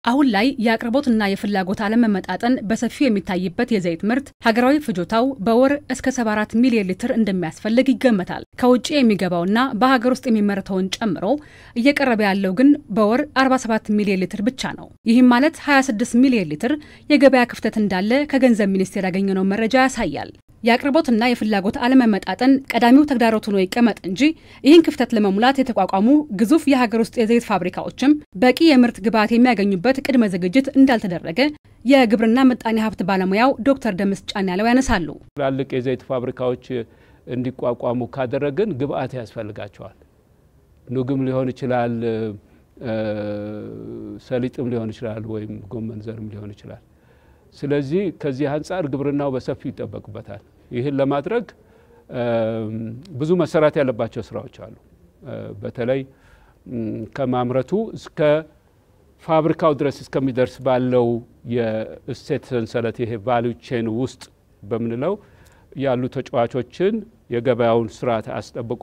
አሁን ላይ የአቅርቦትና የፍላጎት አለመመጣጠን በሰፊው የሚታይበት የዘይት ምርት ሀገራዊ ፍጆታው በወር እስከ 74 ሚሊዮን ሊትር እንደሚያስፈልግ ይገመታል። ከውጭ የሚገባውና በሀገር ውስጥ የሚመረተውን ጨምሮ እየቀረበ ያለው ግን በወር 47 ሚሊዮን ሊትር ብቻ ነው። ይህም ማለት 26 ሚሊዮን ሊትር የገበያ ክፍተት እንዳለ ከገንዘብ ሚኒስቴር ያገኘነው መረጃ ያሳያል። የአቅርቦትና የፍላጎት አለመመጣጠን ቀዳሚው ተግዳሮት ሆኖ ይቀመጥ እንጂ ይህን ክፍተት ለመሙላት የተቋቋሙ ግዙፍ የሀገር ውስጥ የዘይት ፋብሪካዎችም በቂ የምርት ግብዓት የሚያገኙበት ቅድመ ዝግጅት እንዳልተደረገ የግብርና ምጣኔ ሀብት ባለሙያው ዶክተር ደምስ ጫን ያለው ያነሳሉ። ትላልቅ የዘይት ፋብሪካዎች እንዲቋቋሙ ካደረግን ግብዓት ያስፈልጋቸዋል። ኑግም ሊሆን ይችላል፣ ሰሊጥም ሊሆን ይችላል፣ ወይም ጎመን ዘርም ሊሆን ይችላል። ስለዚህ ከዚህ አንጻር ግብርናው በሰፊው ይጠበቅበታል። ይህን ለማድረግ ብዙ መሰራት ያለባቸው ስራዎች አሉ። በተለይ ከማምረቱ እስከ ፋብሪካው ድረስ እስከሚደርስ ባለው የእሴት ሰንሰለት ይሄ ቫሊዩ ቼን ውስጥ በምንለው ያሉ ተጫዋቾችን የገበያውን ስርዓት አስጠብቆ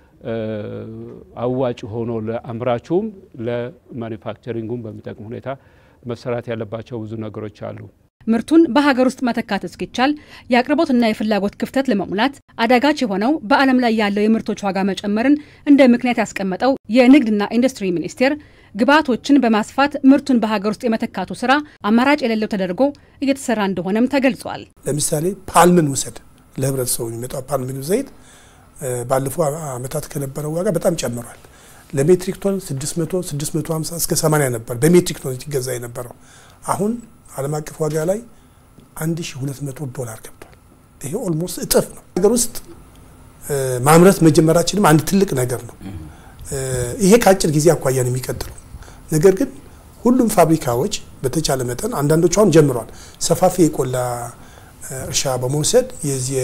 አዋጭ ሆኖ ለአምራቹም ለማኒፋክቸሪንጉም በሚጠቅም ሁኔታ መሰራት ያለባቸው ብዙ ነገሮች አሉ። ምርቱን በሀገር ውስጥ መተካት እስኪቻል የአቅርቦትና የፍላጎት ክፍተት ለመሙላት አዳጋች የሆነው በዓለም ላይ ያለው የምርቶች ዋጋ መጨመርን እንደ ምክንያት ያስቀመጠው የንግድና ኢንዱስትሪ ሚኒስቴር ግብዓቶችን በማስፋት ምርቱን በሀገር ውስጥ የመተካቱ ስራ አማራጭ የሌለው ተደርጎ እየተሰራ እንደሆነም ተገልጿል። ለምሳሌ ፓልምን ውሰድ። ለህብረተሰቡ የሚመጣው ፓልም ምግብ ዘይት ባለፈው ዓመታት ከነበረው ዋጋ በጣም ጨምሯል። ለሜትሪክ ቶን 600 650 እስከ 80 ነበር በሜትሪክ ቶን ሲገዛ የነበረው አሁን ዓለም አቀፍ ዋጋ ላይ 1200 ዶላር ገብቷል። ይሄ ኦልሞስት እጥፍ ነው። ሀገር ውስጥ ማምረት መጀመራችንም አንድ ትልቅ ነገር ነው። ይሄ ከአጭር ጊዜ አኳያ ነው የሚቀጥለው። ነገር ግን ሁሉም ፋብሪካዎች በተቻለ መጠን አንዳንዶቹ አሁን ጀምረዋል። ሰፋፊ የቆላ እርሻ በመውሰድ የዚህ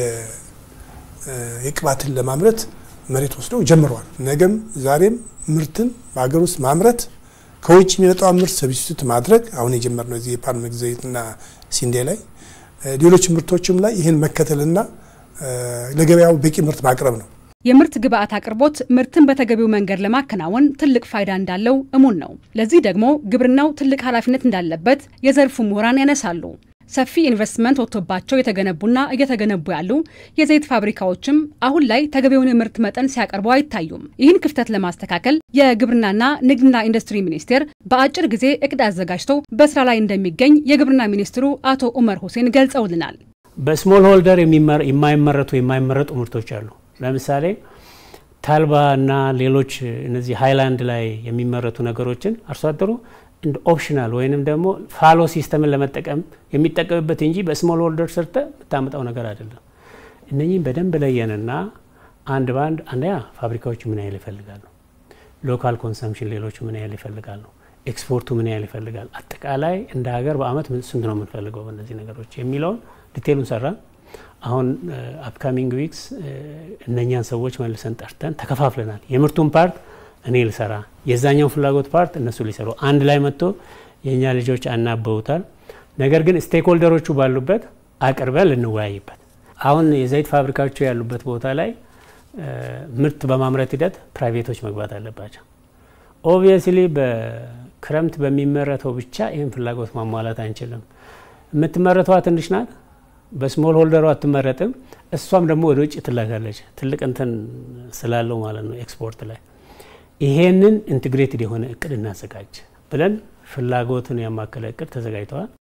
የቅባትን ለማምረት መሬት ወስደው ጀምረዋል። ነገም ዛሬም ምርትን በሀገር ውስጥ ማምረት ከውጭ የሚመጣው ምርት ሰብስቲቱት ማድረግ አሁን የጀመርነው እዚህ የፓልም ዘይትና ሲንዴ ላይ ሌሎች ምርቶችም ላይ ይህን መከተልና ለገበያው በቂ ምርት ማቅረብ ነው። የምርት ግብዓት አቅርቦት ምርትን በተገቢው መንገድ ለማከናወን ትልቅ ፋይዳ እንዳለው እሙን ነው። ለዚህ ደግሞ ግብርናው ትልቅ ኃላፊነት እንዳለበት የዘርፉ ምሁራን ያነሳሉ። ሰፊ ኢንቨስትመንት ወጥቶባቸው የተገነቡና እየተገነቡ ያሉ የዘይት ፋብሪካዎችም አሁን ላይ ተገቢውን የምርት መጠን ሲያቀርቡ አይታዩም። ይህን ክፍተት ለማስተካከል የግብርናና ንግድና ኢንዱስትሪ ሚኒስቴር በአጭር ጊዜ እቅድ አዘጋጅቶ በስራ ላይ እንደሚገኝ የግብርና ሚኒስትሩ አቶ ኡመር ሁሴን ገልጸውልናል። በስሞል ሆልደር የማይመረቱ የማይመረጡ ምርቶች አሉ። ለምሳሌ ታልባ እና ሌሎች እነዚህ ሃይላንድ ላይ የሚመረቱ ነገሮችን አርሶ አደሩ እንደ ኦፕሽናል ወይንም ደግሞ ፋሎ ሲስተምን ለመጠቀም የሚጠቀምበት እንጂ በስሞል ሆልደር ሰርተ የምታመጣው ነገር አይደለም። እነኚህም በደንብ ለየንና አንድ በአንድ አንደኛ ፋብሪካዎች ምን ያህል ይፈልጋሉ፣ ሎካል ኮንሰምሽን ሌሎች ምን ያህል ይፈልጋሉ፣ ኤክስፖርቱ ምን ያህል ይፈልጋል፣ አጠቃላይ እንደ ሀገር በአመት ስንት ነው የምንፈልገው በእነዚህ ነገሮች የሚለውን ዲቴሉን ሰራን። አሁን አፕካሚንግ ዊክስ እነኛን ሰዎች መልሰን ጠርተን ተከፋፍለናል። የምርቱን ፓርት እኔ ልሰራ የዛኛው ፍላጎት ፓርት እነሱ ሊሰሩ አንድ ላይ መጥቶ የእኛ ልጆች አናበውታል። ነገር ግን ስቴክሆልደሮቹ ባሉበት አቅርበን ልንወያይበት። አሁን የዘይት ፋብሪካዎቹ ያሉበት ቦታ ላይ ምርት በማምረት ሂደት ፕራይቬቶች መግባት አለባቸው። ኦብቪየስሊ በክረምት በሚመረተው ብቻ ይህን ፍላጎት ማሟላት አንችልም። የምትመረተዋ ትንሽ ናት። በስሞል ሆልደሯ አትመረጥም። እሷም ደግሞ ወደ ውጭ ትላካለች። ትልቅ እንትን ስላለው ማለት ነው ኤክስፖርት ላይ ይሄንን ኢንትግሬትድ የሆነ እቅድ እናዘጋጅ ብለን ፍላጎትን ያማከለ እቅድ ተዘጋጅተዋል።